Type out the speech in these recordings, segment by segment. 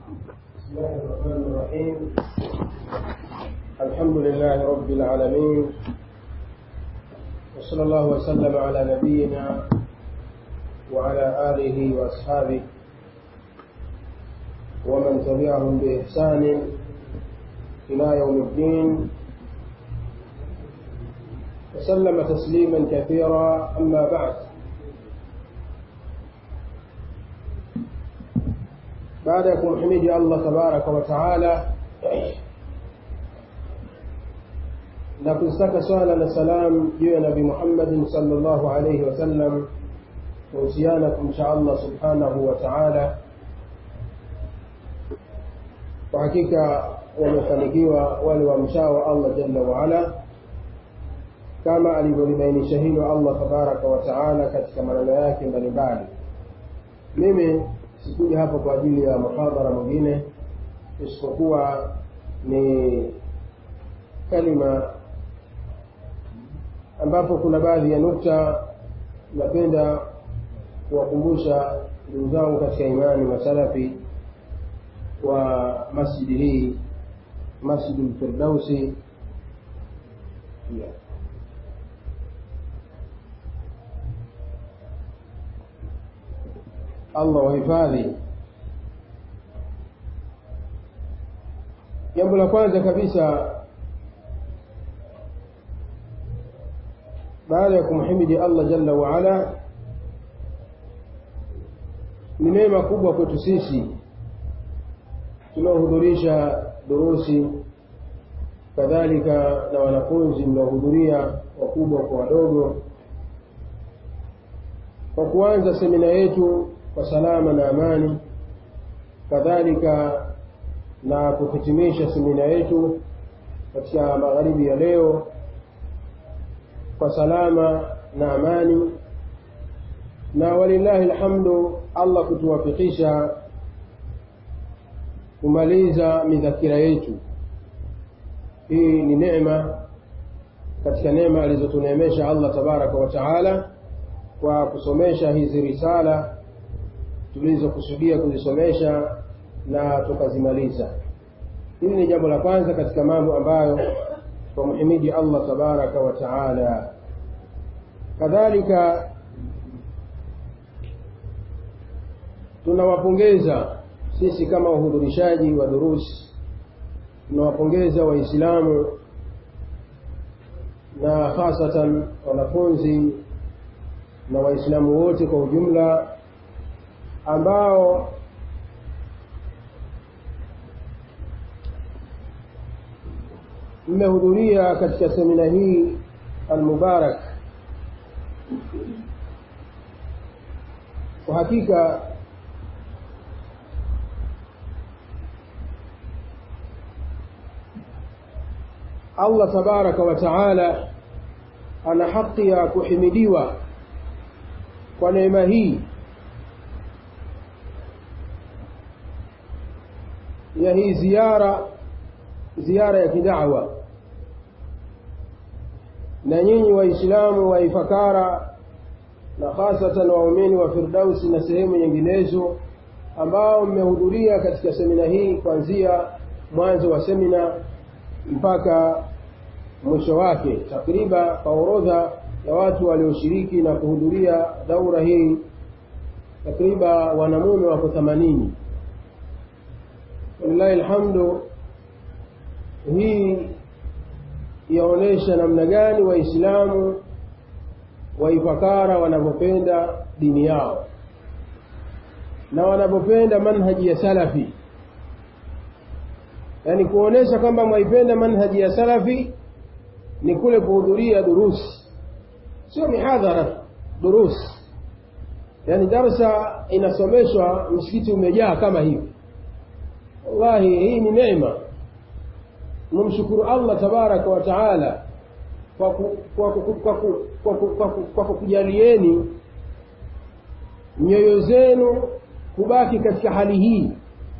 بسم الله الرحمن الرحيم الحمد لله رب العالمين وصلى الله وسلم على نبينا وعلى آله وأصحابه ومن تبعهم بإحسان إلى يوم الدين وسلم تسليما كثيرا أما بعد baada ya kumhimidi Allah tabaraka wa taala na kuzitaka swala na salam juu ya Nabii Muhammadin sallallahu alayhi wasallam kuhusiana kumcha Allah subhanahu wa taala. Kwa hakika wamefanikiwa wale wamchao Allah jalla waala, kama alivyolibainisha hilo Allah tabaraka wa taala katika maneno yake mbalimbali. Mimi sikuja hapa kwa ajili ya muhadhara mwingine isipokuwa ni kalima ambapo kuna baadhi ya nukta napenda kuwakumbusha ndugu zangu katika imani masalafi wa masjidi hii masjidi lfirdausi yeah. Allah wahifadhi. Jambo la kwanza kabisa baada ya kumhimidi Allah jalla waala, ni neema kubwa kwetu sisi tunaohudhurisha durusi, kadhalika na wanafunzi mnaohudhuria, wakubwa kwa wadogo, kwa kuanza semina yetu kwa salama na amani, kadhalika na kuhitimisha semina yetu katika magharibi ya leo kwa salama na amani, na walillahi alhamdu, Allah kutuwafikisha kumaliza midhakira yetu. Hii ni neema katika neema alizotuneemesha Allah tabaraka wa taala kwa kusomesha hizi risala tulizokusudia kuzisomesha na tukazimaliza. Hili ni jambo la kwanza katika mambo ambayo twamhimidi Allah tabaraka wa taala. Kadhalika tunawapongeza sisi kama wahudhurishaji wa durusi, tunawapongeza Waislamu na hasatan wanafunzi na Waislamu wote kwa ujumla ambao mmehudhuria katika semina hii almubarak. Kwa hakika Allah tabaraka wa taala ana haki ya kuhimidiwa kwa neema hii ya hii ziara ziara ya kidawa na nyinyi waislamu wa ifakara na hasatan waumini wa firdausi na sehemu nyinginezo ambao mmehudhuria katika semina hii kuanzia mwanzo wa semina mpaka mwisho wake takriban kwa orodha ya watu walioshiriki na kuhudhuria daura hii takriban wanamume wako themanini walillahi alhamdu hii yaonyesha namna gani waislamu waifakara wanavyopenda dini yao na wanavyopenda manhaji ya salafi yaani kuonyesha kwamba mwaipenda manhaji ya salafi ni kule kuhudhuria durusi sio mihadhara durusi yaani darsa inasomeshwa msikiti umejaa kama hivi wallahi hii ni neema mumshukuru allah tabaraka wa taala kwa kukujalieni nyoyo zenu kubaki katika hali hii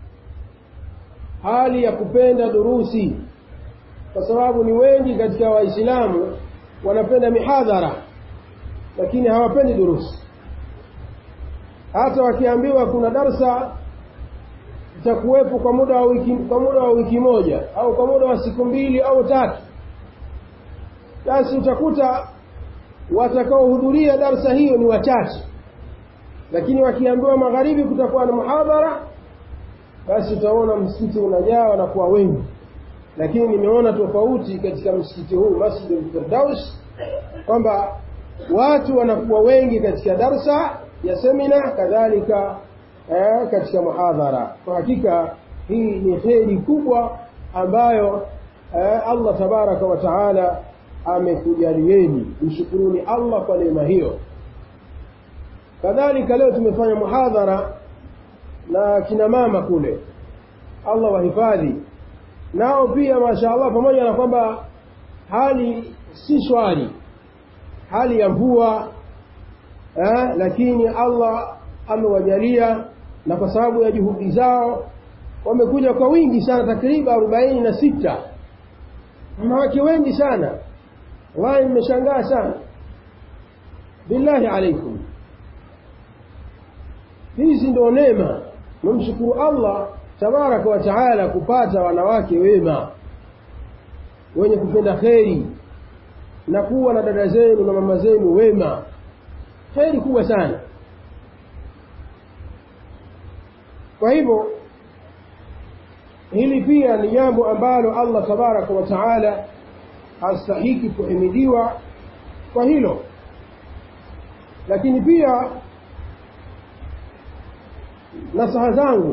hali ya kupenda durusi kwa sababu ni wengi katika waislamu wanapenda mihadhara lakini hawapendi durusi hata wakiambiwa kuna darsa itakuwepo kwa muda wa wiki kwa muda wa wiki moja au kwa muda wa siku mbili au tatu basi utakuta watakaohudhuria darsa hiyo ni wachache lakini wakiambiwa magharibi kutakuwa na muhadhara basi utaona msikiti unajaa wanakuwa wengi lakini nimeona tofauti katika msikiti huu masjid al-firdaus kwamba watu wanakuwa wengi katika darsa ya semina kadhalika eh, katika muhadhara kwa hakika hii ni kheri kubwa ambayo eh, allah tabaraka wa taala amekujalieni mshukuruni allah kwa neema hiyo kadhalika leo tumefanya muhadhara na kina mama kule allah wahifadhi nao pia masha allah pamoja na kwamba hali si shwari hali ya mvua eh, lakini allah amewajalia na kwa sababu ya juhudi zao wamekuja kwa wingi sana takriban arobaini na sita wanawake wengi sana wallahi nimeshangaa sana billahi alaikum hizi ndo neema namshukuru allah tabaraka wa taala kupata wanawake wema wenye kupenda kheri na kuwa na dada zenu na mama zenu wema kheri kubwa sana kwa hivyo hili pia ni jambo ambalo allah tabaraka wa taala hastahiki kuhimidiwa kwa hilo lakini pia nasaha zangu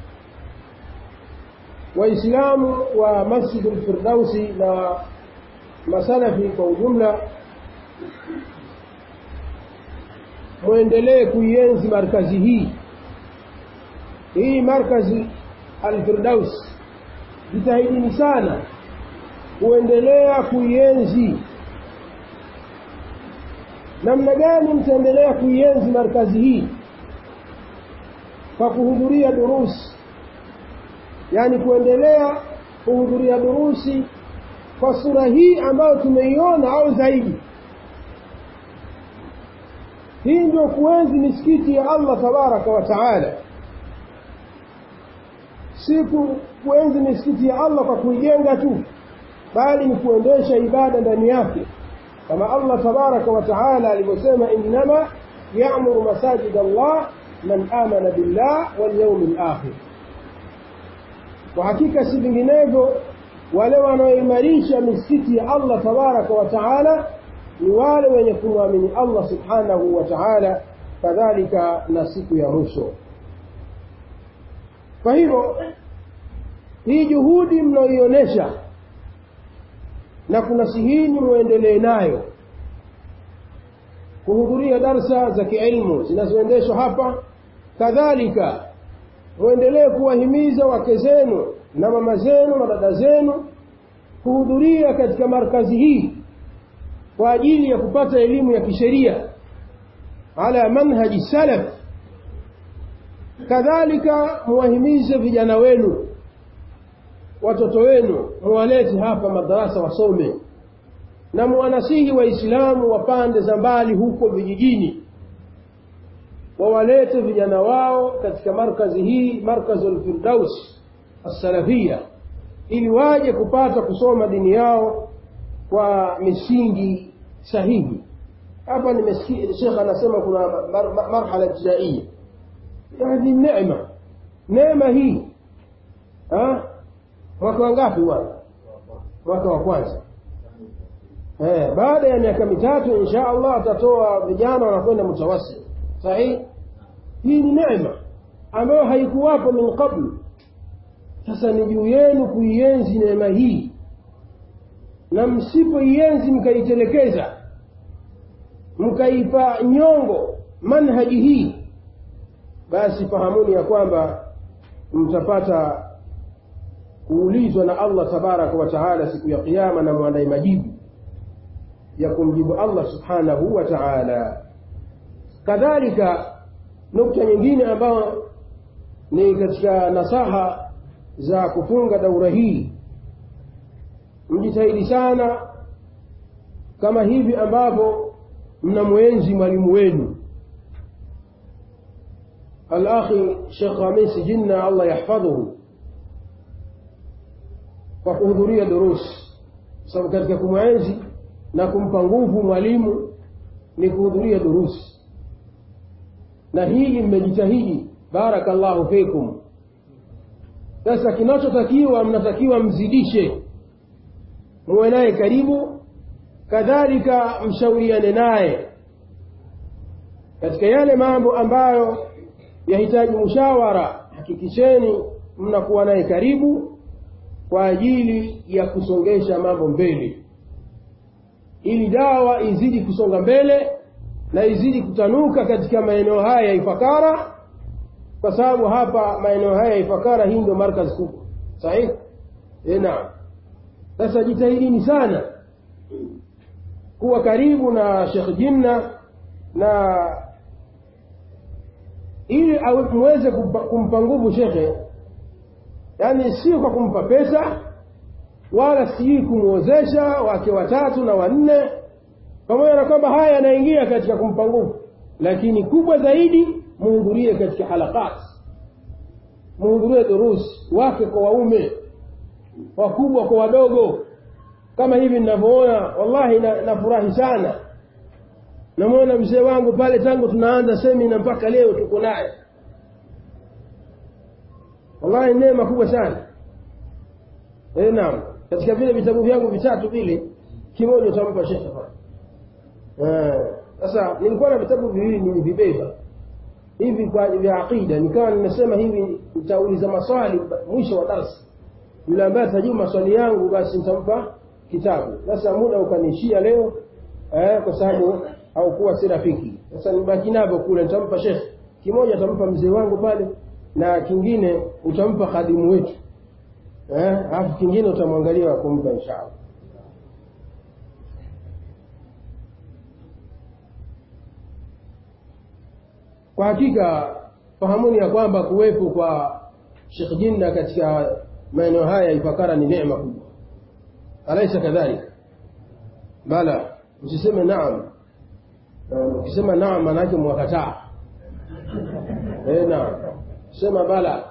waislamu wa masjidu lfirdausi na masalafi kwa ujumla mwendelee kuienzi markazi hii hii markazi alfirdaus jitahidini sana kuendelea kuienzi namna gani mtaendelea kuienzi markazi hii kwa kuhudhuria durusi yaani kuendelea kuhudhuria durusi kwa sura hii ambayo tumeiona au zaidi hii ndio kuenzi misikiti ya allah tabaraka wa taala si kuenzi misikiti ya allah kwa kuijenga tu bali ni kuendesha ibada ndani yake kama allah tabaraka wa taala alivyosema innama yamuru masajid allah man amana billah walyaumi lakhir kwa hakika si vinginevyo wale wanaoimarisha misikiti ya allah tabaraka wa taala ni wale wenye kumwamini allah subhanahu wa taala kadhalika na siku ya mwisho kwa hivyo hii juhudi mnaoionyesha na kunasihini muendelee nayo kuhudhuria darsa za kiilmu zinazoendeshwa hapa kadhalika muendelee kuwahimiza wake zenu na mama zenu na dada zenu kuhudhuria katika markazi hii kwa ajili ya kupata elimu ya kisheria ala manhaji salaf kadhalika muwahimize vijana wenu watoto wenu muwalete hapa madarasa wasome na muwanasihi waislamu wa pande za mbali huko vijijini wawalete vijana wao katika markazi hii markazu lfirdaus assalafia ili waje kupata kusoma dini yao kwa misingi sahihi hapa nimesikia shekh anasema kuna marhala ibtidaia yani neema neema hii ha? mwaka wangapi bwana mwaka wa kwanza eh, baada ya miaka mitatu insha allah atatoa vijana wanakwenda mutawasi sahihi hii ni neema ambayo haikuwapo min qablu sasa ni juu yenu kuienzi neema hii na msipoienzi mkaitelekeza mkaipa nyongo manhaji hii basi fahamuni ya kwamba mtapata kuulizwa na allah tabaraka wa taala siku ya qiama na mwandaye majibu ya kumjibu allah subhanahu wa taala kadhalika nukta nyingine ambayo ni katika nasaha za kufunga daura hii mjitahidi sana kama hivi ambavyo mnamwenzi mwalimu wenu alakhi shekh hamisi jinna allah yahfadhuhu kwa kuhudhuria durusi sababu katika kumwenzi na kumpa nguvu mwalimu ni kuhudhuria durusi na hili mmejitahidi barakallahu fikum sasa kinachotakiwa mnatakiwa mzidishe muwe naye karibu kadhalika mshauriane naye katika yale mambo ambayo yahitaji mushawara hakikisheni mnakuwa naye karibu kwa ajili ya kusongesha mambo mbele ili dawa izidi kusonga mbele na izidi kutanuka katika maeneo haya ya Ifakara kwa sababu hapa maeneo haya ya Ifakara hii ndio markazi kubwa sahihi eh naam sasa jitahidini sana kuwa karibu na Sheikh Jinna na ili muweze kumpa nguvu shekhe yaani sio kwa kumpa pesa wala sijui kumwozesha wake watatu na wanne pamoja na kwamba haya yanaingia katika kumpa nguvu lakini kubwa zaidi muhudhurie katika halakati muhudhurie durusi wake kwa waume wakubwa kwa wadogo kama hivi ninavyoona wallahi nafurahi na sana namwona mzee wangu pale tangu tunaanza semina mpaka leo tuko naye wallahi neema kubwa sana e, naam katika vile vitabu vyangu vitatu vile kimoja utampa shekhe sasa nilikuwa na vitabu viwili nilivibeba hivi kwa vya aqida nikawa nimesema hivi nitauliza maswali mwisho wa darasa yule ambaye atajibu maswali yangu basi nitampa kitabu sasa muda ukaniishia leo eh, kwa sababu haukuwa si rafiki sasa nibaki navyo kule nitampa shekhe kimoja atampa mzee wangu pale na kingine utampa khadimu wetu eh, alafu kingine utamwangalia wa kumpa inshallah kwa hakika fahamuni ya kwamba kuwepo kwa Sheikh Jinna katika maeneo haya ya Ifakara ni neema kubwa alaisa kadhalika bala msiseme naam ukisema naam manake mwakataa eh naam sema bala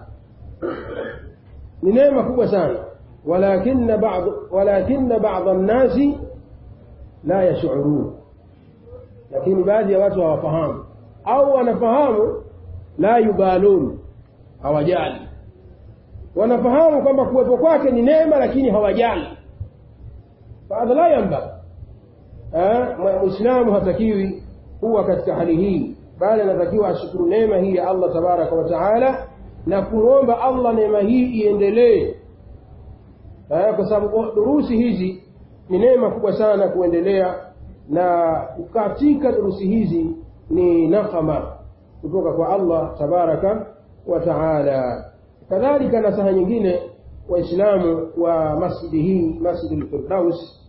ni neema kubwa sana walakinna ba'd walakinna ba'd an-nasi la yash'urun lakini baadhi ya watu hawafahamu au wanafahamu la yubalun hawajali wanafahamu kwamba kuwepo kwake ni neema lakini hawajali fahadha la yamba muislamu hatakiwi kuwa katika hali hii bali anatakiwa ashukuru neema hii ya allah tabaraka wa taala na kumwomba allah neema hii iendelee kwa sababu durusi hizi ni neema kubwa sana kuendelea na katika durusi hizi ni nakama kutoka kwa allah tabaraka wa taala kadhalika nasaha nyingine waislamu wa masjidi hii masjidi lfirdaus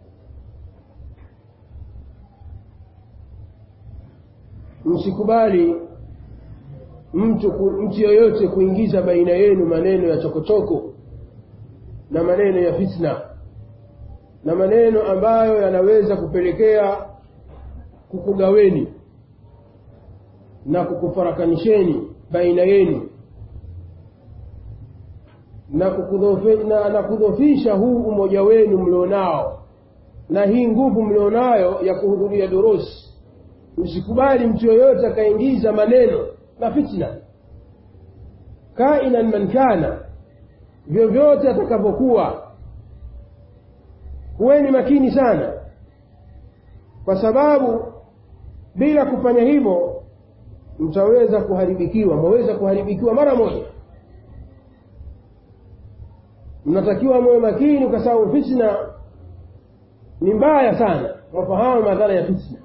msikubali mtu mtu yoyote kuingiza baina yenu maneno ya chokochoko na maneno ya fitna na maneno ambayo yanaweza kupelekea kukugaweni na kukufarakanisheni baina yenu na, na, na kudhofisha huu umoja wenu mlionao na hii nguvu mlionayo ya kuhudhuria durusi usikubali mtu yoyote akaingiza maneno na fitna kainan man kana vyovyote atakavyokuwa kuweni makini sana kwa sababu bila kufanya hivyo mtaweza kuharibikiwa mwaweza kuharibikiwa mara moja mnatakiwa mwe makini kwa sababu fitna ni mbaya sana mwafahamu madhara ya fitna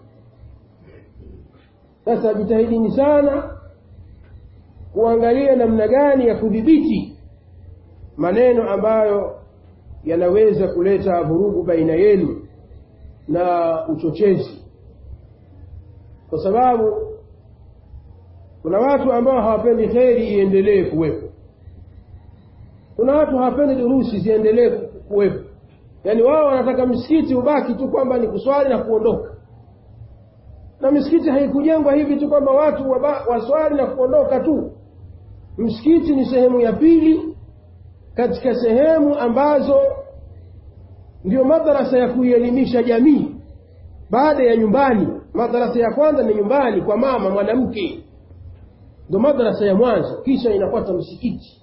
sasa jitahidini sana kuangalia namna gani ya kudhibiti maneno ambayo yanaweza kuleta vurugu baina yenu na uchochezi kwa sababu kuna watu ambao hawapendi kheri iendelee kuwepo kuna watu hawapendi durusi ziendelee kuwepo yaani wao wanataka msikiti ubaki tu kwamba ni kuswali na kuondoka na misikiti haikujengwa hivi tu kwamba watu waba- waswali na kuondoka tu msikiti ni sehemu ya pili katika sehemu ambazo ndio madarasa ya kuielimisha jamii baada ya nyumbani madarasa ya kwanza ni nyumbani kwa mama mwanamke ndo madarasa ya mwanzo kisha inafuata msikiti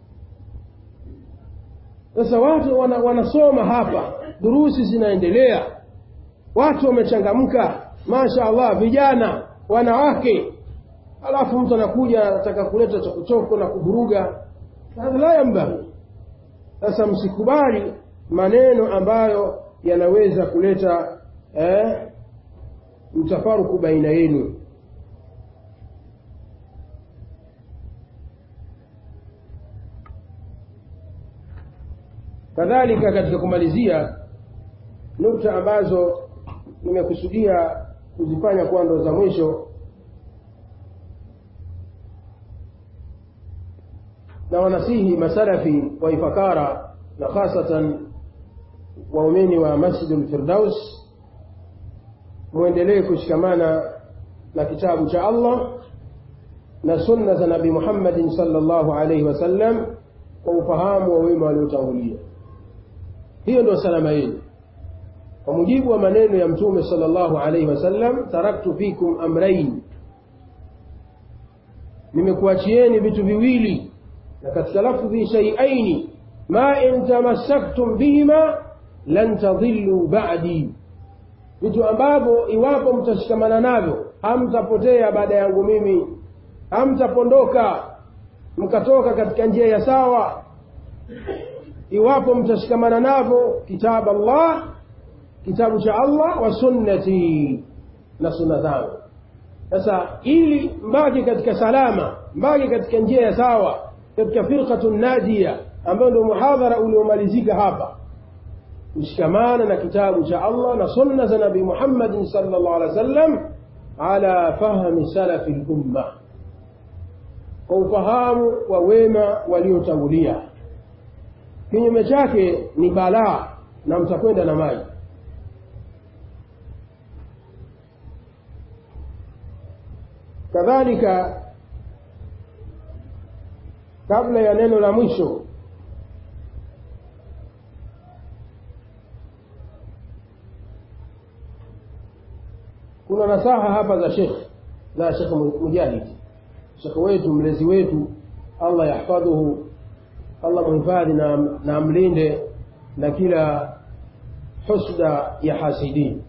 sasa watu wana, wanasoma hapa durusi zinaendelea watu wamechangamka masha allah vijana wanawake alafu mtu anakuja anataka kuleta chokochoko na kuvuruga hadha la yambaghi sasa msikubali maneno ambayo yanaweza kuleta eh, mtafaruku baina yenu kadhalika katika kumalizia nukta ambazo nimekusudia kuzifanya kuwa ndo za mwisho na wanasihi masalafi wa ifakara na hasatan waumini wa masjidu lfirdaus mwendelee kushikamana na kitabu cha allah na sunna za nabi muhammadin salllahu alaihi wasallam kwa ufahamu wa wema waliotangulia hiyo ndio salama yenu kwa mujibu wa maneno ya mtume salllahu alaihi wasallam taraktu fikum amrain nimekuachieni vitu viwili na katika lafdhi shaiaini ma in tamassaktum bihima lan tadhillu ba'di vitu ambavyo iwapo mtashikamana navyo hamtapotea baada yangu mimi hamtapondoka mkatoka katika njia ya sawa iwapo mtashikamana navyo kitabu allah kitabu cha allah wa sunnati na sunna zangu sasa ili mbaki katika salama mbaki katika njia ya sawa katika firqatu najia ambayo ndio muhadhara uliomalizika hapa kushikamana na kitabu cha allah na sunna za nabii muhammadin salllah alih wa sallam ala fahmi salafi lumma kwa ufahamu wa wema waliotangulia kinyume chake ni balaa na mtakwenda na maji kadhalika kabla ya neno la mwisho kuna nasaha hapa za shekh za shekh mujahid shekh wetu mlezi wetu allah yahfadhuhu allah muhifadhi na, na amlinde na kila husda ya hasidin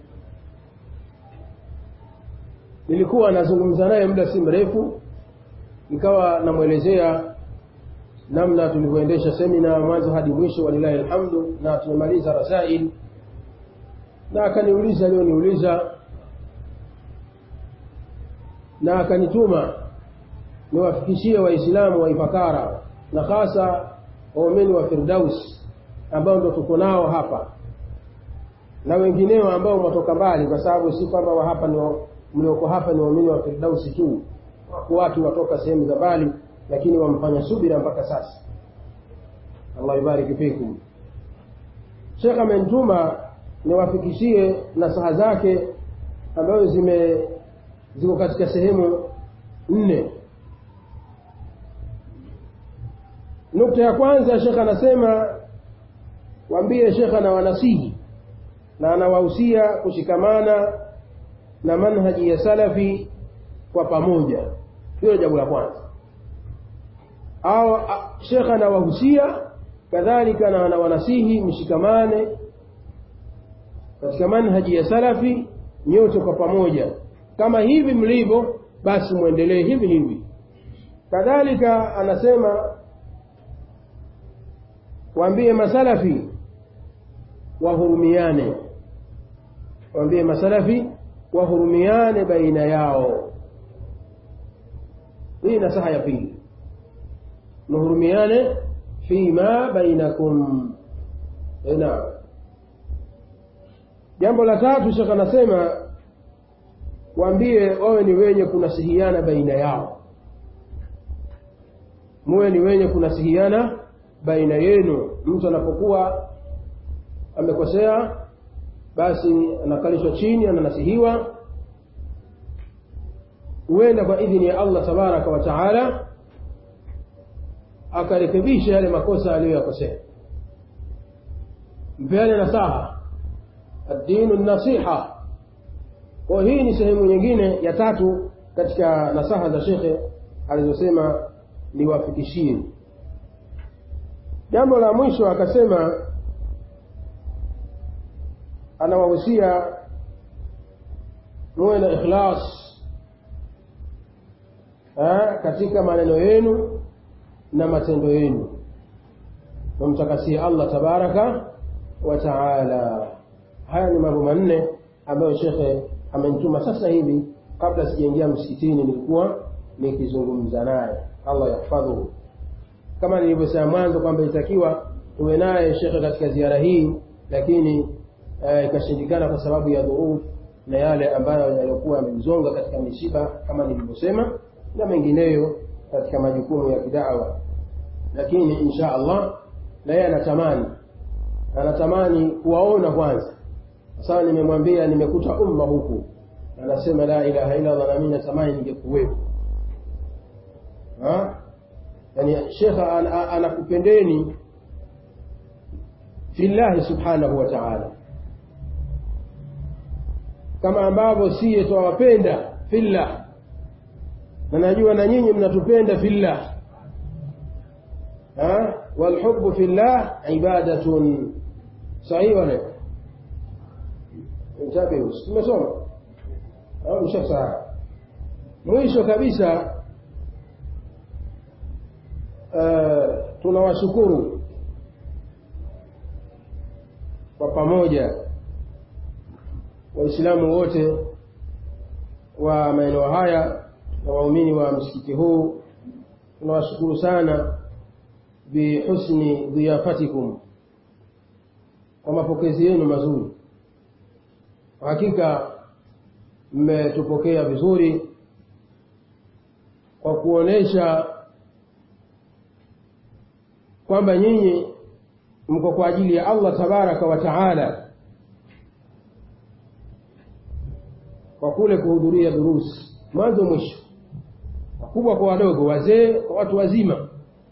nilikuwa nazungumza naye muda si mrefu nikawa namwelezea namna tulivyoendesha semina mwanzo hadi mwisho walilahi alhamdu na tumemaliza rasail na akaniuliza aliyoniuliza na akanituma niwafikishie waislamu wa ifakara na hasa waumini wa firdaus ambao ndo tuko nao hapa na wengineo ambao mwatoka mbali kwa sababu si kwamba wa hapa ni mlioko hapa ni waumini wa firdausi tu wako watu watoka sehemu za mbali lakini wamfanya subira mpaka sasa allah ibariki fikum shekh amenituma niwafikishie nasaha zake ambazo zime ziko katika sehemu nne nukta ya kwanza shekh anasema waambie shekh anawanasihi na anawahusia kushikamana na manhaji ya salafi kwa pamoja hilo jambo la kwanza au shekh anawahusia kadhalika na anawanasihi mshikamane katika manhaji ya salafi nyote kwa pamoja kama hivi mlivyo basi mwendelee hivi hivi kadhalika anasema waambie masalafi wahurumiane waambie masalafi wahurumiane baina yao hii nasaha ya pili muhurumiane fima bainakum naam jambo la tatu shekh anasema waambie wawe ni wenye kunasihiana baina yao muwe ni wenye kunasihiana baina yenu mtu anapokuwa amekosea basi anakalishwa chini ananasihiwa huenda kwa idhini ya allah tabaraka wa taala akarekebisha yale makosa aliyoyakosea mpeane nasaha addinu nasiha kwa hii ni sehemu nyingine ya tatu katika nasaha za shekhe alizosema niwafikishie jambo la mwisho akasema anawahusia muwe na ikhlas ha, katika maneno yenu na matendo yenu wamtakasie allah tabaraka wa taala haya ni mambo manne ambayo shekhe amenituma sasa hivi kabla sijaingia msikitini nilikuwa nikizungumza naye allah yahfadhuhu kama nilivyosema mwanzo kwamba itakiwa tuwe naye shekhe katika ziara hii lakini ikashindikana kwa sababu ya dhuruf na yale ambayo yaliokuwa yamemzonga katika mishiba kama nilivyosema na mengineyo katika majukumu ya kidawa lakini insha allah na yeye anatamani anatamani kuwaona kwanza sasa nimemwambia nimekuta umma huku anasema la ilaha illa allah nami natamani ningekuwepo yani shekha anakupendeni fillahi subhanahu wa taala kama ambavyo siye twawapenda fillah na najua na nyinyi mnatupenda fillah walhubu fillah ibadatun sahihi wale intabihu tumesoma au mshasahau mwisho kabisa uh, tunawashukuru kwa pamoja waislamu wote wa maeneo haya na waumini wa msikiti huu tunawashukuru sana bihusni dhiyafatikum kwa mapokezi yenu mazuri hakika mmetupokea vizuri kwa kuonesha kwamba nyinyi mko kwa ajili ya allah tabaraka wa taala kwa kule kuhudhuria durusi mwanzo mwisho wakubwa kwa wadogo wazee kwa watu wazima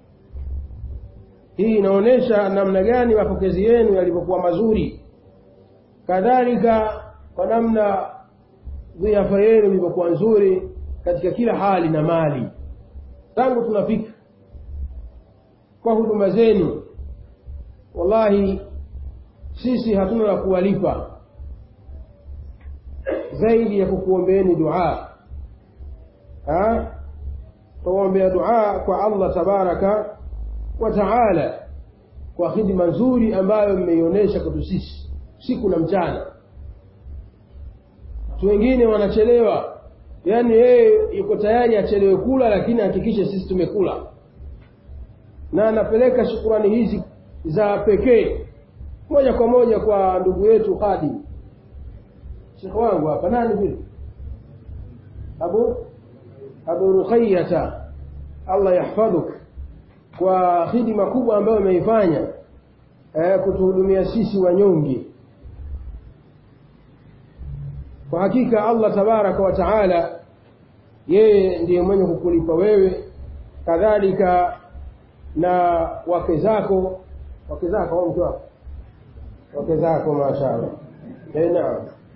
hii inaonyesha namna gani mapokezi yenu yalivyokuwa mazuri kadhalika kwa namna dhiafa yenu ilivyokuwa nzuri katika kila hali na mali tangu tunafika kwa huduma zenu wallahi sisi hatuna la kuwalipa zaidi ya kukuombeeni dua tuwaombea dua kwa allah tabaraka wa taala kwa khidma nzuri ambayo mmeionyesha kwetu sisi siku na mchana watu wengine wanachelewa yaani yeye yuko tayari achelewe kula lakini hakikishe sisi tumekula na anapeleka shukurani hizi za pekee moja kwa moja kwa ndugu yetu hadi shekhe wangu hapa nani vile abu abu rukhayata allah yahfadhuk kwa hidima kubwa ambayo ameifanya eh, kutuhudumia sisi wanyonge kwa hakika allah tabaraka wa taala yeye ndiye mwenye kukulipa wewe kadhalika na wake zako wake zako au mke wako wake zako mashallah eh, naam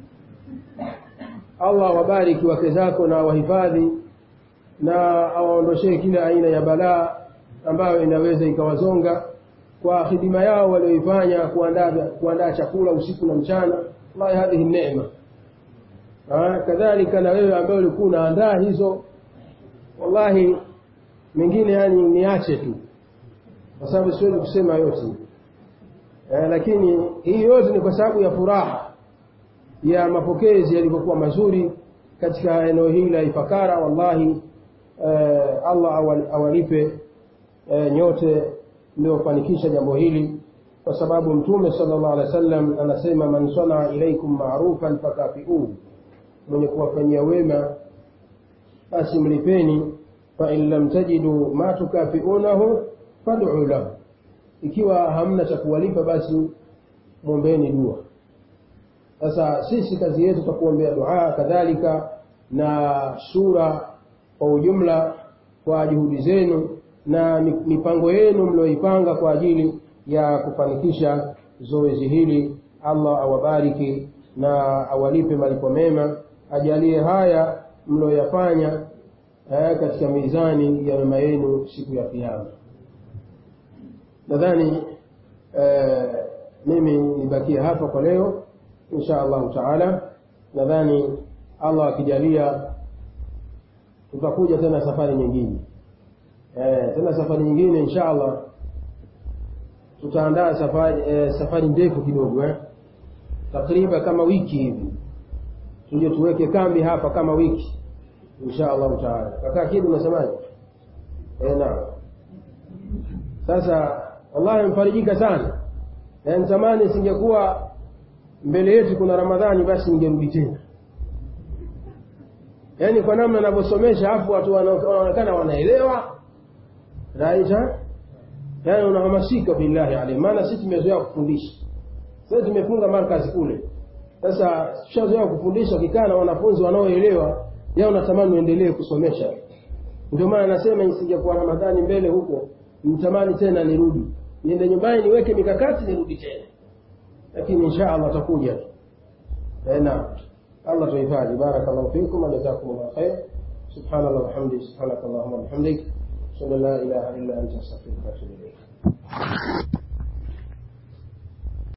allah wabariki wake zako na wahifadhi na awaondoshee kila aina ya balaa ambayo inaweza ikawazonga kwa hidima yao walioifanya kuandaa kuandaa chakula usiku na mchana wallahi hadhihi neema kadhalika na wewe ambaye ulikuwa unaandaa hizo wallahi mengine yani niache tu kwa sababu siwezi kusema yote eh, lakini hii yote ni kwa sababu ya furaha ya mapokezi yalivyokuwa mazuri katika eneo hili la Ifakara. Wallahi eh, Allah awal, awalipe eh, nyote mliofanikisha jambo hili, kwa sababu Mtume sallallahu alaihi wasallam anasema, man sanaa ilaikum ma'rufan fakafiuhu, mwenye kuwafanyia wema basi mlipeni. Fa in lam tajidu ma tukafiunahu fad'u lahu, ikiwa hamna cha kuwalipa basi mwombeni dua. Sasa sisi kazi yetu tutakuombea dua, kadhalika na sura kwa ujumla kwa juhudi zenu na mipango yenu mlioipanga kwa ajili ya kufanikisha zoezi hili allah awabariki na awalipe malipo mema ajalie haya mlioyafanya eh, katika mizani ya mema yenu siku ya kiama nadhani eh, mimi nibakie hapa kwa leo insha allahu taala nadhani allah akijalia tutakuja tena safari nyingine eh, tena safari nyingine insha allah tutaandaa safari eh, safari ndefu kidogo eh? takriban kama wiki hivi tuje tuweke kambi hapa kama wiki insha allahu taala kakaa kidu unasemaje eh, naam sasa wallahi mfarijika sana yaani zamani singekuwa mbele yetu kuna ramadhani basi ningerudi tena yaani kwa namna anavyosomesha hapo watu wanaonekana wanaelewa raisa yaani unahamasika billahi alaihi maana sisi tumezoea kufundisha sasa tumefunga markazi kule sasa tushazoea kufundisha ukikaa na wanafunzi wanaoelewa yao natamani uendelee kusomesha ndio maana nasema isingekuwa ramadhani mbele huko nitamani tena nirudi niende nyumbani niweke mikakati nirudi tena lakini insha allah atakuja naam الله tuhifadhi barakallahu fikum wa jazakumullahu khair subhanallah walhamdulillah subhanakallahumma wa bihamdik ashhadu an la ilaha illa anta astaghfiruka wa atubu ilayk